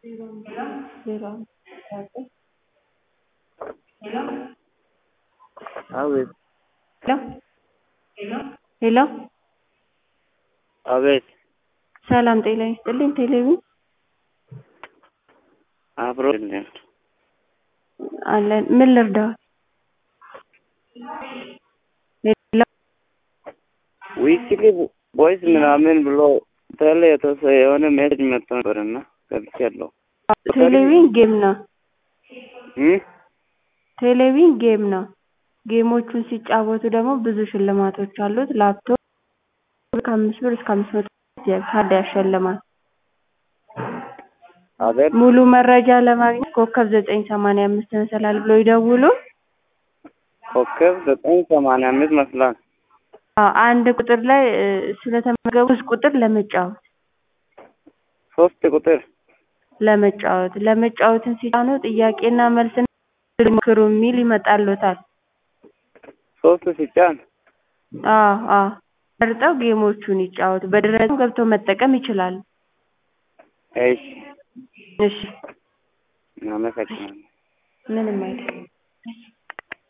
አቤት ሄሎ አቤት ሰላም ጤና ይስጥልኝ ቴሌቪዥን አብሮ የለም አለን ምን ልርዳዎት ሄሎ ዊክሊ ቮይስ ምናምን ብሎ ተለ የተወሰ የሆነ ሜሴጅ መጥቶ ነበርና ገብቻለሁ ቴሌቪዥን ጌም ነው እ ቴሌቪዥን ጌም ነው ጌሞቹን ሲጫወቱ ደግሞ ብዙ ሽልማቶች አሉት ላፕቶፕ ከአምስት ብር እስከ አምስት መቶ ካርድ ያሸልማል አቤት ሙሉ መረጃ ለማግኘት ኮከብ ዘጠኝ ሰማንያ አምስት መሰላል ብለው ይደውሉ ኮከብ ዘጠኝ ሰማንያ አምስት መስላል አዎ አንድ ቁጥር ላይ እ ስለተመዘገቡ ሶስት ቁጥር ለመጫወት ሶስት ቁጥር ለመጫወት ለመጫወትን ሲጫኑ ጥያቄና መልስና ይሞክሩ የሚል ይመጣልዎታል ሶስት ሲጫን አዎ አዎ መርጠው ጌሞቹን ይጫወቱ በድረ-ገጽም ገብተው መጠቀም ይችላሉ እሺ እሺ አመሰግናለሁ ምንም አይደለም